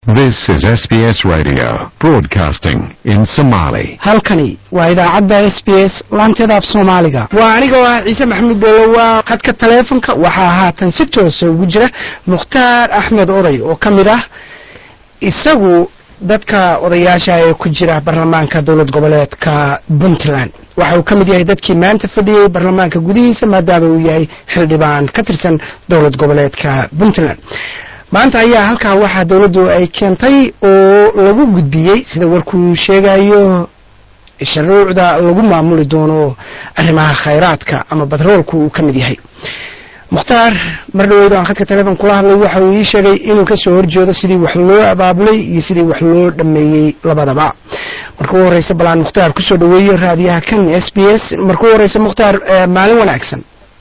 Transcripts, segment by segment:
This is SBS Radio, broadcasting in Somali. halkani waa idaacadda s b s laanteeda af soomaaliga waa aniga oo ah ciise maxamuud boolo waa khadka taleefonka waxaa haatan si toosa ugu jira mukhtaar axmed oday oo ka mid ah isagu dadka odayaasha ee ku jira baarlamaanka dowlad goboleedka puntland waxa uu ka mid yahay dadkii maanta fadhiyey baarlamaanka gudihiisa maadaama uu yahay xildhibaan ka tirsan dowlad goboleedka puntland maanta ayaa halkaa waxaa dowladdu ay keentay oo lagu gudbiyey sida warkuu sheegayo shuruucda lagu maamuli doono arrimaha khayraadka ama batroolku uu ka mid yahay mukhtaar mar dhaweyd aan khadka teleefon kula hadlay waxa uu ii sheegay inuu kasoo horjeedo sidii wax loo abaabulay iyo sidii wax loo dhameeyey labadaba marka u horeysa balaan mukhtaar kusoo dhaweeyo raadiyaha kan s b s marka u horeysa mukhtaar maalin wanaagsan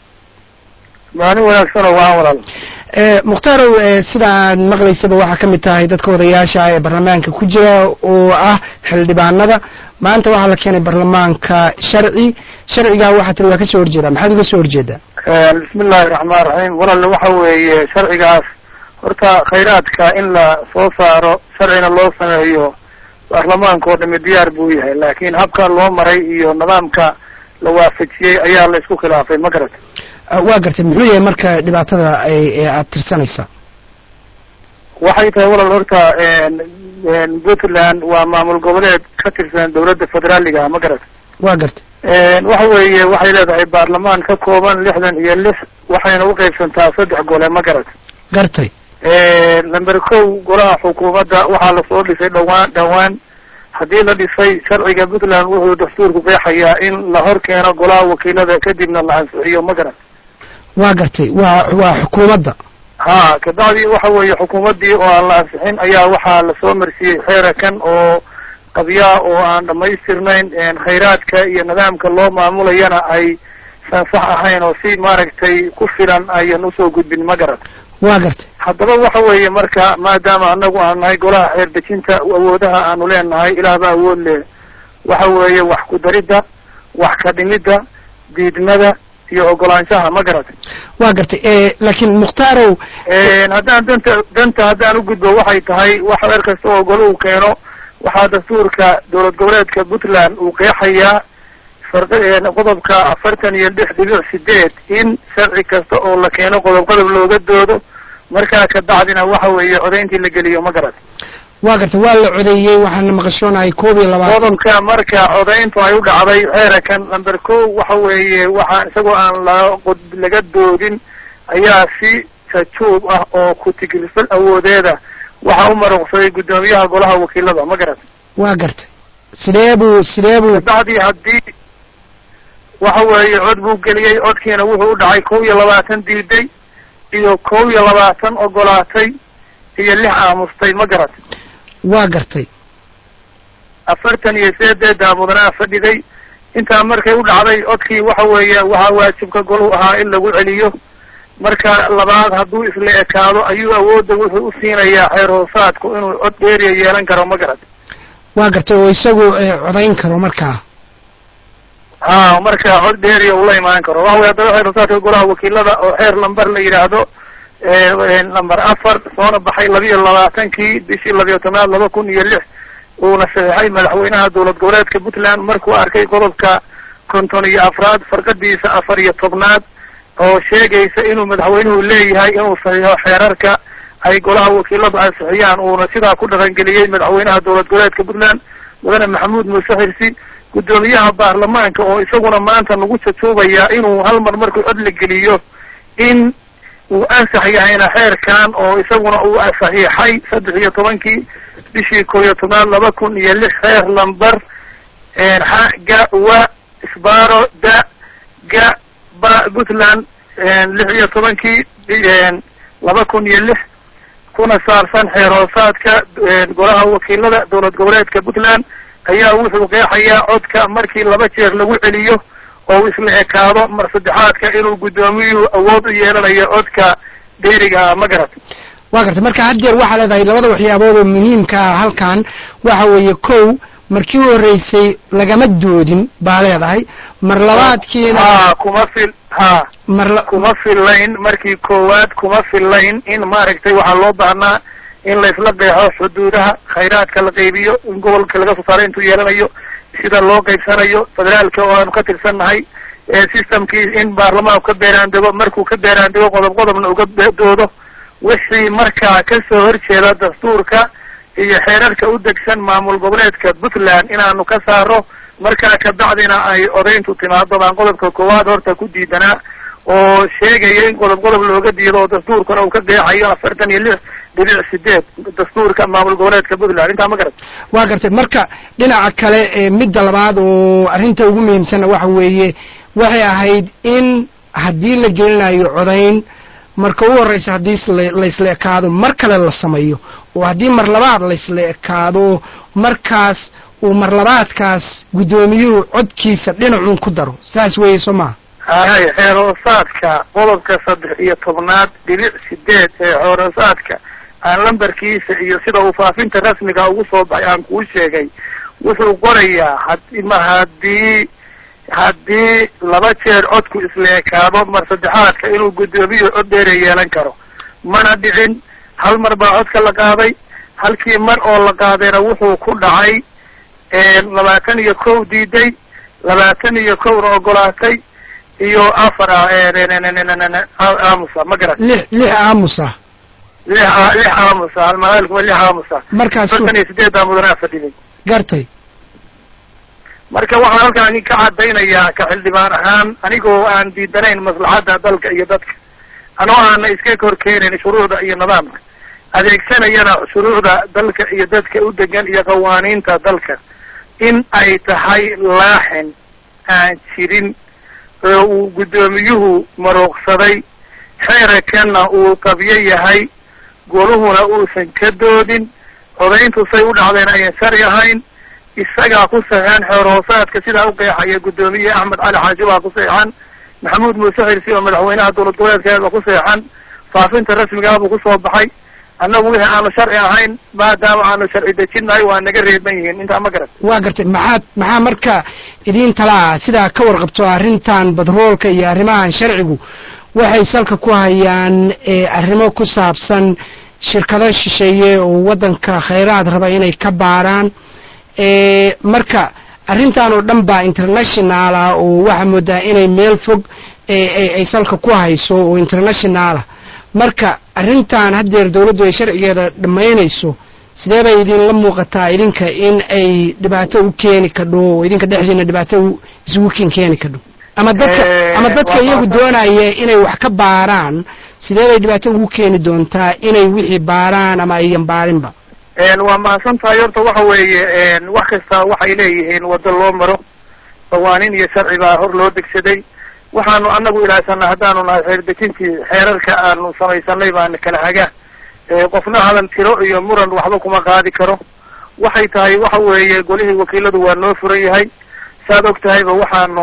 maalin wanaagsanoo waa walaal mukhtarow sidaad maqlaysaba waxaa ka mid tahay dadka odayaasha ee baarlamaanka ku jira oo ah xildhibaanada maanta waxaa la keenay baarlamaanka sharci sharcigaa waxaa tiri waa kasoo horjeedaa maxaad uga soo horjeedaa bismi illaahi raxmaan raxiim walaal waxa weeye sharcigaas horta khayraadka in la soo saaro sharcina loo sameeyo baarlamaanka oo dhami diyaar buu yahay laakiin habka loo maray iyo nidaamka la waafajiyey ayaa la isku khilaafay ma garata waa gartay muxuu yahay marka dhibaatada ay aada tirsanaysa waxay tahay walaal horta puntland waa maamul goboleed ka tirsan dawladda federaaliga ma garata waa gartay waxa weeye waxay leedahay baarlamaan ka kooban lixdan iyo lix waxayna uqaybsantaa saddex gole ma garata gartay number kow golaha xukuumadda waxaa lasoo dhisay dhawaan dhawaan haddii la dhisay sharciga puntland wuxuu dastuurku qeexayaa in la hor keeno golaha wakiilada kadibna la ansixiyo ma garata waa gartay waa waa xukuumadda ha kabacdi waxa weeye xukuumaddii oo aan la ansixin ayaa waxaa lasoo marsiiyey xeerakan oo qabyaa oo aan dhamaystirnayn khayraadka iyo nidaamka loo maamulayana ay san sax ahayn oo si maaragtay ku filan ayan usoo gudbin ma garat waa gartay haddaba waxa weeye marka maadaama anagu aan nahay golaha xeer dejinta awoodaha aanu leenahay ilaahba awood leh waxa weeye wax ku daridda wax ka dhimidda diidmada iyo ogolaanshaha ma garatay waa gartay laakiin mukhtarow haddaan danta danta haddaan ugudbo waxay tahay wax weer kasta oo golo uu keeno waxaa dastuurka dowlad goboleedka puntland uu qeexayaa qodobka afartan iyo lix dhibic sideed in sharci kasta oo la keeno qodob qodob looga doodo markaa kabacdina waxa weeye codayntii la geliyo ma garat waa gartay waa la codeeyey waxaana maqashoonahay koob iyo labaatan qodobka marka codayntu ay u dhacday xeerakan number ko waxa weeye waxaa isagoo aan la laga doodin ayaa si jajuub ah oo ku-tigilfal awoodeeda waxaa u maruqsaday guddoomiyaha golaha wakiilada ma garat waa gartay sidee buu sidee buu kabacdii haddii waxa weeye cod buu geliyey codkiina wuxuu u dhacay kow iyo labaatan diiday iyo kow iyo labaatan ogolaatay iyo lix aamustay ma garat waa gartay afartan iyo sideeddaa mudanaa fadhiday intaa markay u dhacday codkii waxa weeye waxaa waajibka goluhu ahaa in lagu celiyo marka labaad hadduu isla ekaado ayuu awoodda wuxuu u siinayaa xeer hoosaadku inuu cod dheeriya yeelan karo ma garat waa gartay oo isagu codayn karo markaa ha marka cod dheeriya ula imaan karo waxa weye haddaba xeer hoosaadka golaha wakiilada oo xeer lamber la yidhaahdo number afar soona baxay labiiyo labaatankii bishii labiyo tobnaad laba kun iyo lix uuna saxeixay madaxweynaha dowlad goboleedka puntland markuu arkay qodobka konton iyo afraad farqadiisa afar iyo tobnaad oo sheegaysa inuu madaxweynuhu leeyahay inuu saxiixo xeerarka ay golaha wakiiladu ansixiyaan uuna sidaa ku dhaqangeliyey madaxweynaha dowlad goboleedka puntland mudane maxamuud muuse xirsi guddoomiyaha baarlamaanka oo isaguna maanta nagu jajuubaya inuu hal mar markuu cod la geliyo in uu ansax yahayna xeerkan oo isaguna uu saxiixay saddex iyo tobankii bishii koo iyo tobnaad laba kun iyo lix xeer lamber xa ga wa isbaro da ga ba puntland lix iyo tobankii laba kun iyo lix kuna saarsan xeer hoosaadka golaha wakiilada dowlad goboleedka puntland ayaa wuxuu qeexayaa codka markii laba jeer lagu celiyo oo isla ekaado mar saddexaadka inuu guddoomiyuhu awood u yeelanayo codka dheeriga ma garat waa gartay marka haddeer waxaa leedahay labada waxyaabood oo muhiimka ah halkan waxa weeye kow markii u horreysay lagama doodin baa leedahay mar labaadkiina ha kuma fil ha mar la kuma fillayn markii koowaad kuma fillayn in maaragtay waxaa loo baahnaa in laysla qeexo xuduudaha khayraadka la qaybiyo in gobolka laga soo saaro intuu yeelanayo sida loo qaybsanayo federaalka oo aanu ka tirsannahay systemkii in baarlamaanku ka beeraandego markuu ka beeraandego qodob qodobna uga doodo wixii markaa kasoo horjeeda dastuurka iyo xeerarka u degsan maamul goboleedka puntland inaanu ka saaro markaa kabacdina ay odayntu timaado baan qodobka koowaad horta ku diidanaa oo sheegaya in qodob qodob looga diido oo dastuurkana uu ka qeexayo afartan iyo lix dhibic sideed dastuurka maamul goboleedka puntland intaa ma garat waa gartay marka dhinaca kale ee midda labaad oo arrinta ugu muhiimsanna waxa weeye waxay ahayd in haddii la gelinayo codayn marka u horreysa haddii laysla ekaado mar kale la sameeyo oo haddii mar labaad laysla ekaado markaas uu mar labaadkaas guddoomiyuhu codkiisa dhinacuun ku daro saas weeye soo maha hay xeeroosaadka qodobka saddex iyo tobnaad dhibic sideed ee xeeroosaadka aan lambarkiisa iyo sida uu faafinta rasmiga ugu soo baxay aan kuu sheegay wuxuu qorayaa hadma haddii haddii laba jeer codku isla ekaado mar saddexaadka inuu guddoomiyu cod dheera yeelan karo mana dhicin hal mar baa codka la qaaday halkii mar oo la qaadayna wuxuu ku dhacay labaatan iyo kow diiday labaatan iyo kowna ogolaatay iyo afar aamusa ma garat lix lix aamusa lix lix aamusa almaalkuma lix aamusa markaas afartan iyo sideeddaa mudanaa fadhiday gartay marka waxaan halkaan ka caddaynayaa ka xildhibaan ahaan anigoo aan diidanayn maslaxadda dalka iyo dadka anoo aana iska kor keenayn shuruucda iyo nidaamka adeegsanayana shuruucda dalka iyo dadka u degan iyo qawaaniinta dalka in ay tahay laaxin aan jirin oo uu guddoomiyuhu maruuqsaday xeerakanna uu qabyo yahay goluhuna uusan ka doodin codayntu say u dhacdeen ayan shari ahayn isagaa ku saxeexan xeerhoosaadka sidaa u qeexaya guddoomiye axmed cali xaaji baa ku saxeexan maxamuud muuse xirsi oo madaxweynaha dowlad goboleedkeeda ku saxeexan faafinta rasmigaa buu kusoo baxay annagu wixii aanu sharci ahayn maadaama aanu sharci dejinnahay waa naga reeban yihiin intaa ma garat waa gartay maxaad maxaa marka idiin talaa sidaa ka warqabto arrintan badroolka iyo arrimahan sharcigu waxay salka ku hayaan arrimo ku saabsan shirkado shisheeye oo waddanka khayraad raba inay ka baaraan marka arrintan oo dhan baa internationala oo waxaa moodaa inay meel fog ay salka ku hayso oo internationala marka arrintan haddeer dawladdu ay sharcigeeda dhammaynayso sidee bay idinla muuqataa idinka in ay dhibaato u keeni kadho oo idinka dhexdiina dhibaato isugu kin keeni kadho ama dadka ama dadka iyagu doonaya inay wax ka baaraan sidee bay dhibaato ugu keeni doontaa inay wixii baaraan ama ayan baarinba waa mahadsan tahay horta waxa weeye wax kasta waxay leeyihiin waddo loo maro qawaaniin iyo sharci baa hor loo degsaday waxaanu anagu ilaahsanaa haddaanu nahay xeerdejintii xeerarka aanu samaysanay baana kala haga qofna hadan tiro iyo muran waxba kuma qaadi karo waxay tahay waxa weeye golihii wakiiladu waa noo furan yahay saad og tahayba waxaanu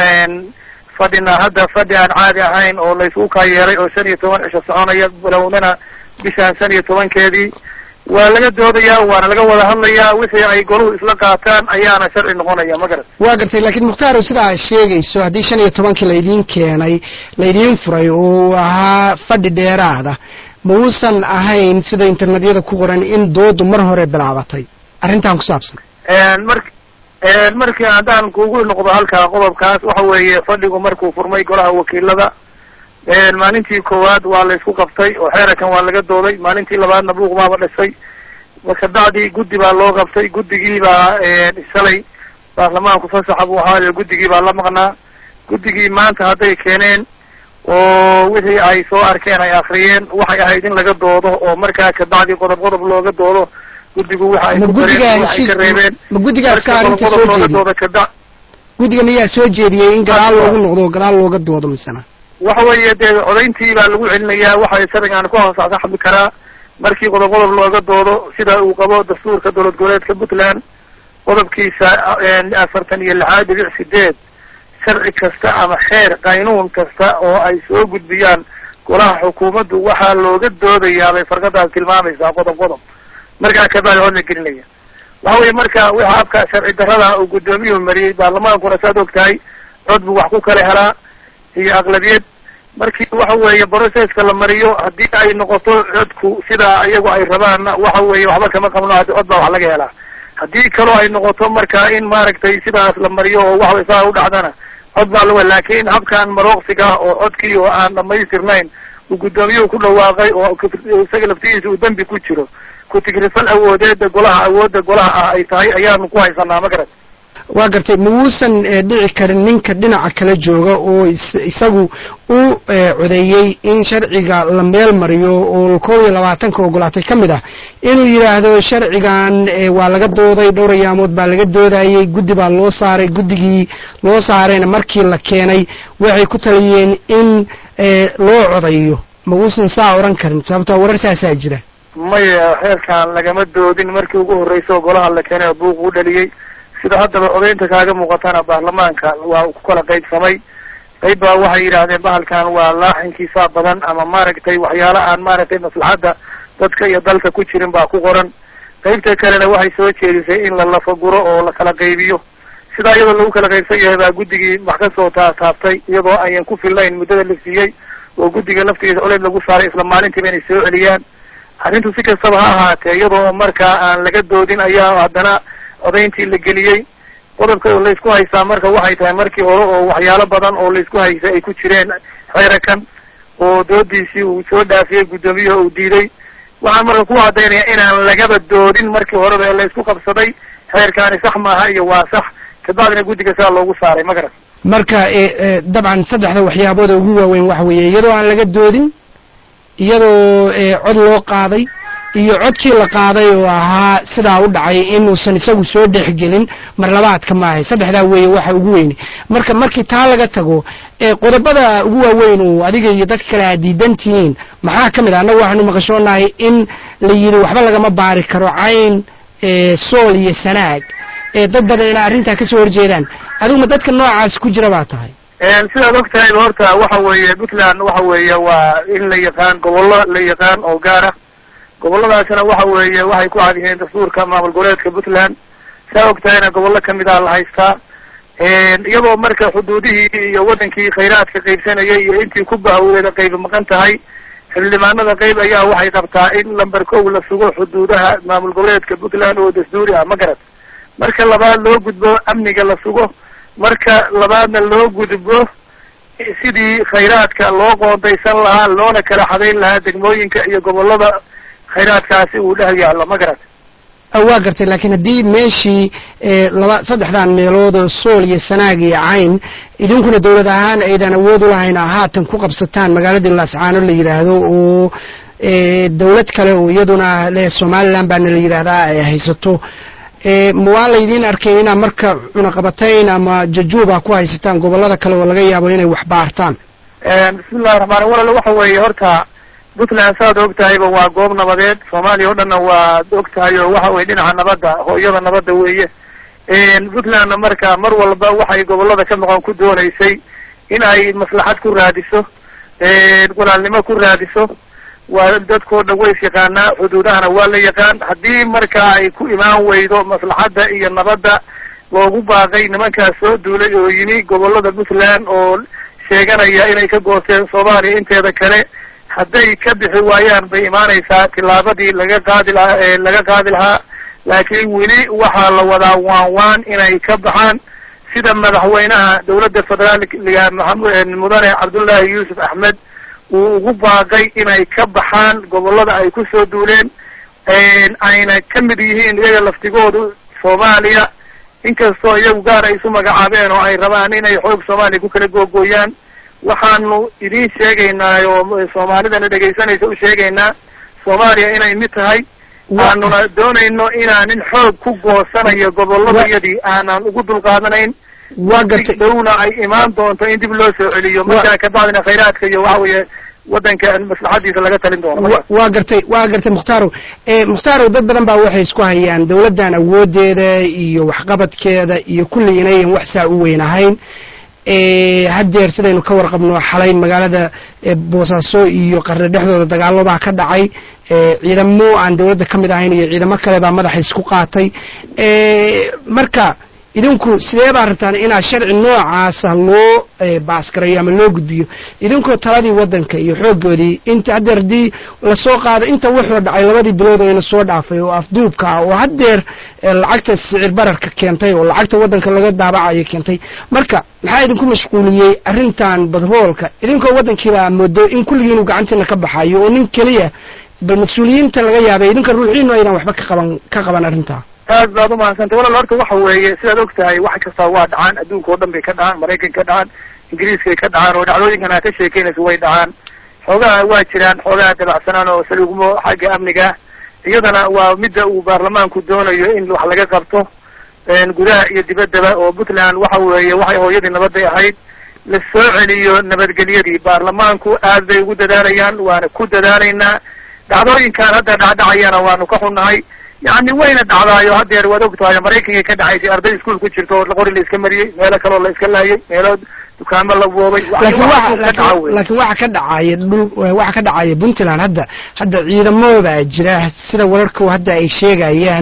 fadhinaa hadda fadhi aan caadi ahayn oo laysugu kaa yeeray oo shan iyo toban cisho soconaya bilownana bishaan shan iyo tobankeedii waa laga doodayaa waana laga wada hadlayaa wixii ay goluhu isla qaataan ayaana sharci noqonaya ma garat waa gartay laakiin mukhtaaro sida aad sheegayso haddii shan iyo tobankii laydiin keenay laydiin furay oo ahaa fadhi dheeraada ma uusan ahayn sida internetyada ku qoran in doodu mar hore bilaabatay arrintan ku saabsan mar markii haddaan kugu noqdo halkaa qodobkaas waxa weeye fadhigu markuu furmay golaha wakiilada maalintii koowaad waa la isku qabtay oo xeerakan waa laga dooday maalintii labaadna buuq baaba dhisay kabacdii guddi baa loo qabtay guddigii baa shalay baarlamaanku fasaxa buu ahaayo guddigii baa la maqnaa guddigii maanta hadday keeneen oo wixii ay soo arkeen ay akriyeen waxay ahayd in laga doodo oo markaa kabacdi qodob qodob looga doodo guddigu waxa ay ma ku dareen waxa ay ka reebeen ma guddigaas ka marka qodob arrinta qodob soo looga jeediy doodo kada guddiga miyaa soo jeediyey in gadaal Hadda. loogu noqdo oo gadaal looga doodo misena waxa weeye dee codayntii baa lagu celinayaa waxa sharcigan ku hosaxsaxmi karaa markii qodob qodob looga doodo sida uu qabo dastuurka dowlad goboleedka puntland qodobkiisa eh, afartan iyo lixaad dhibic sideed sharci kasta ama xeer qaynuun kasta oo ay soo gudbiyaan golaha xukuumaddu waxaa looga doodayaa bay farqadaas tilmaamaysaa qodob qodob markaa kabacdi hor la gelinaya waxa weye marka waxa afka sharci darrada uu guddoomiyuhu mariyey baarlamaankuna saad og tahay cod buu wax ku kala helaa iyo aqlabiyad markii waxa weeye processka la mariyo haddii ay noqoto codku sidaa iyagu ay rabaanna waxa weeye waxba kama qabno hadi cod baa wax laga helaa haddii kaloo ay noqoto marka in maaragtay sidaas la mariyo oo waxa saa u dhacdana cod baa laga laakin habkan marooqsiga oo codkii oo aan dhamaystirnayn uu guddoomiyuhu ku dhawaaqay oo isaga laftigiisa uu dembi ku jiro ku-tigrifal awoodeeda golaha awoodda golaha ah ay tahay ayaanu ku haysanaa ma garat waa gartay ma wuusan dhici karin ninka dhinaca kala jooga oo isagu u codeeyey in sharciga la meel mariyo oo kow iyo labaatanka ogolaatay ka mid ah inuu yidhaahdo sharcigan waa laga dooday dhowr ayaamood baa laga doodayey guddi baa loo saaray guddigii loo saarayna markii la keenay waxay ku taliyeen in loo codayo ma wuusan saa odhan karin sababtoo warar saasaa jira maya xeerkan lagama doodin markii ugu horreysa oo golaha la keenay oo buuq u dhaliyey sida haddaba codaynta kaaga muuqatana baarlamaanka waa ku kala qaybsamay qayb baa waxay yidhaahdeen bahalkan waa laaxinkiisaa badan ama maaragtay waxyaala aan maaragtay maslaxadda dadka iyo dalka ku jirin baa ku qoran qaybta kalena waxay soo jeedisay in la lafaguro oo la kala qaybiyo sidaa iyadoo lagu kala qaybsan yahay baa guddigii wax kasoo taataabtay iyadoo ayan ku fillayn muddada la siiyey oo guddiga laftigiisa coleyd lagu saaray isla maalintiiba inay soo celiyaan arrintu si kastaba ha ahaatee iyadoo markaa aan laga doodin ayaa haddana codayntii la geliyey qodobka laysku haystaa marka waxay tahay markii hore oo waxyaalo badan oo laysku haysay ay ku jireen xeerakan oo doodiisii uu soo dhaafiyey guddoomiyaha uu diiday waxaan marka ku cadaynaya inaan lagaba doodin markii horeba ee laysku qabsaday xeerkaani sax maaha iyo waa sax kabacdina guddiga sidaa loogu saaray ma garan marka dabcan saddexda waxyaabooda ugu waaweyn waxa weeye iyadoo aan laga doodin iyadoo cod loo qaaday iyo codkii la qaaday oo ahaa sidaa u dhacay inuusan isagu soo dhexgelin marlabaadka maahay saddexdaa weeye waxa ugu weyne marka markii taa laga tago qodobada ugu waaweyn oo adiga iyo dadka kale aad diidan tihiin maxaa ka mid ah annagu waxaanu maqashoonahay in la yidhi waxba lagama baari karo cayn sool iyo sanaag dad badan ina arrintaa kasoo horjeedaan adiguma dadka noocaas ku jira baa tahay sidaad og tahayba horta waxa weeye puntland waxa weeye waa in la yaqaan gobollo la yaqaan oo gaara gobolladaasina waxa weeye waxay ku cad yihiin dastuurka maamul goboleedka puntland saa og tahayna gobollo kamid a la haystaa iyadoo marka xuduudihii iyo wadankii khayraadka qaybsanayay iyo intii ku bahawdeeda qayb maqan tahay xildhibaanada qayb ayaa waxay qabtaa in lamber kow la sugo xuduudaha maamul goboleedka puntland oo dastuuri ah ma garad marka labaad loo gudbo amniga la sugo marka labaadna loo gudbo sidii khayraadka loo qoondaysan lahaa loona kala xadayn lahaa degmooyinka iyo gobollada khayraadkaasi uu dhex yaallo ma garat waa gartay laakiin haddii meeshii laba saddexdan meelood oo sool iyo sanaag iyo cayn idinkuna dawlad ahaan aydan awood u lahayn haatan ku qabsataan magaaladii laascaano la yidhaahdo oo dawlad kale oo iyaduna le somaliland baana la yidhaahdaa ay haysato ma waa laydiin arkay inaad marka cunaqabatayn ama jajuuba ku haysataan gobollada kale oo laga yaabo inay wax baartaan bismillahi raxmaan walal waxa weeye horta puntland saad og tahayba waa goob nabadeed soomaaliya o dhanna waad og tahay oo waxa weye dhinaca nabadda hooyada nabadda weeye puntlandna marka mar walba waxay gobollada ka maqan ku doonaysay in ay maslaxad ku raadiso walaalnimo ku raadiso waa dadkoo dhan ways yaqaanaa xuduudahana waa la yaqaan haddii marka ay ku imaan weydo maslaxadda iyo nabadda loogu baaqay nimankaas soo duulay oo yimi gobollada puntland oo sheeganaya inay ka goosteen soomaaliya inteeda kale hadday ka bixi waayaan bay imaanaysaa tillaabadii laga qaadi lahaa ee laga qaadi lahaa laakiin weli waxaa la wadaa waan waan inay ka baxaan sida madaxweynaha dawladda federaalga maxamed mudane cabdullaahi yuusuf axmed uu ugu baaqay inay ka baxaan gobollada ay ku soo duuleen ayna ka mid yihiin iyaga laftigoodu soomaaliya inkastoo iyagu gaar ay isu magacaabeen oo ay rabaan inay xoog soomaaliya ku kala googooyaan waxaanu idiin sheegaynaa oo soomaalidana dhegaysanaysa u sheegaynaa soomaaliya inay mid tahay aanuna doonayno inaanin xoog ku goosanayo gobolladayadii aanan ugu dulqaadanayn waa gartay dhowna ay imaan doonto in dib loo soo celiyo markaa kabacdina khayraadka iyo waxa weeye wadanka maslaxadiisa laga talin doono waa gartay waa gartay mukhtaaro mukhtaaro dad badan baa waxay isku hayaan dawladdan awoodeeda iyo waxqabadkeeda iyo kulli inayan wax saa u weyn ahayn haddeer sidaynu ka warqabno xalay magaalada boosaaso iyo qarre dhexdooda dagaallo baa ka dhacay ciidamo aan dawladda ka mid ahayn iyo ciidamo kale baa madaxa isku qaatay marka idinku sidee baa rabtaan inaad sharci noocaasa loo baasgarayo ama loo gudbiyo idinkoo taladii waddanka iyo xooggoodii inta haddeer haddii lasoo qaado inta wuxuu dhacay labadii bilood oo ina soo dhaafay oo afduubka ah oo haddeer lacagta sicir bararka keentay oo lacagta waddanka laga daabacayo keentay marka maxaa idinku mashquuliyey arrintan badroolka idinkoo waddankiibaa moodo in kulligiinu gacantiina ka baxayo oo nin keliya bal mas-uuliyiinta laga yaabay idinka ruuxiinu aydan waxba ka qaban ka qaban arrintaa aad baad umahadsantay walaal horta waxa weeye sidaad og tahay wax kastaa waa dhacaan adduunka oo dhan bay ka dhacaan maraykan ka dhacaan ingiriiskay ka dhacaan oo dhacdooyinkan aad ka sheekeynayso way dhacaan xoogaha waa jiraan xoogaha dabacsanaan oo saluugmo xagga amniga iyadana waa midda uu baarlamaanku doonayo in wax laga qabto gudaha iyo dibaddaba oo puntland waxa weeye waxay hooyadii nabaday ahayd la soo celiyo nabadgelyadii baarlamaanku aad bay ugu dadaalayaan waana ku dadaalaynaa dhacdooyinkan hadda dhacdhacayana waanu ka xunnahay yani wayna dhacdaayo haddeer waad og tahay maraykankay ka dhacaysay arday iskuol ku jirto oo qori la iska mariyey meelo kaloo la iska laayay meelo dukaamo la boobay laakiin laakiin waxa ka dhacaya dhul waxa ka dhacaya puntland hadda hadda ciidamo baa jira sida wararku hadda ay sheegayaan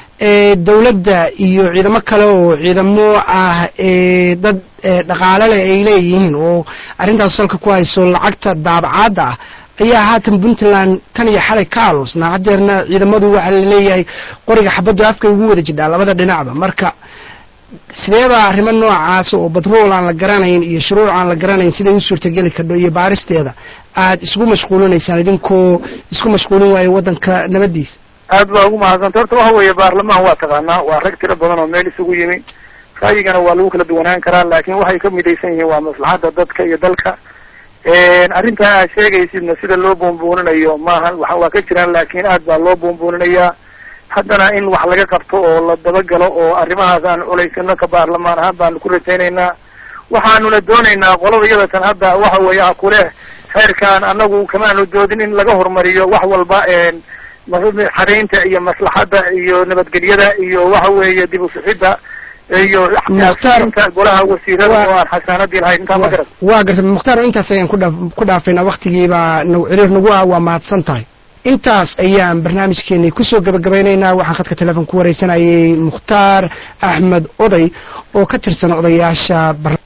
dawladda iyo ciidamo kale oo ciidamo ah dad dhaqaale leh ay leeyihiin oo arrintaas salka ku hayso lacagta daabacaadda ah ayaa haatan puntland tan iyo xalay ka aloosnaa haddeerna ciidamadu waxaa laleeyahay qoriga xabaddu afkay ugu wada jidhaa labada dhinacba marka sidee baa arrimo noocaas oo batrool aan la garanayn iyo shuruuc aan la garanayn siday u suurtageli kardho iyo baaristeeda aad isugu mashquulinaysaan idinkoo isku mashquulin waayo waddanka nabaddiisa aad baa ugu mahadsantay horta waxa weeye baarlamaan waa taqaanaa waa rag tiro badan oo meel isugu yimi ra'yigana waa lagu kala duwanaan karaa laakiin waxay ka midaysan yihiin waa maslaxadda dadka iyo dalka arrintaa aad sheegaysidna sida loo buunbuuninayo maaha waa ka jiraan laakiin aad baa loo buunbuuninayaa haddana in wax laga qabto oo la dabagalo oo arrimahaas aan culaysano ka baarlamaan ahaan baanu ku rajaynaynaa waxaanuna doonaynaa qolada iyadatan hadda waxa weeye a kuleh khayrkaan anagu kamaanu doodin in laga horumariyo wax walba xadaynta iyo maslaxadda iyo nabadgelyada iyo waxa weeye dib usixidda iyo inta golaha wasiirada oo aan xasaanadii lahayn intaa ma garat waa garta mukhtaar intaas ayaan kudhaa ku dhaafaynaa waktigiibaa n ciriir nagu ah waa mahadsan tahay intaas ayaan barnaamijkeenii kusoo gabagabaynaynaa waxaan khadka telefoon ku wareysanayay mukhtaar axmed oday oo ka tirsan odayaasha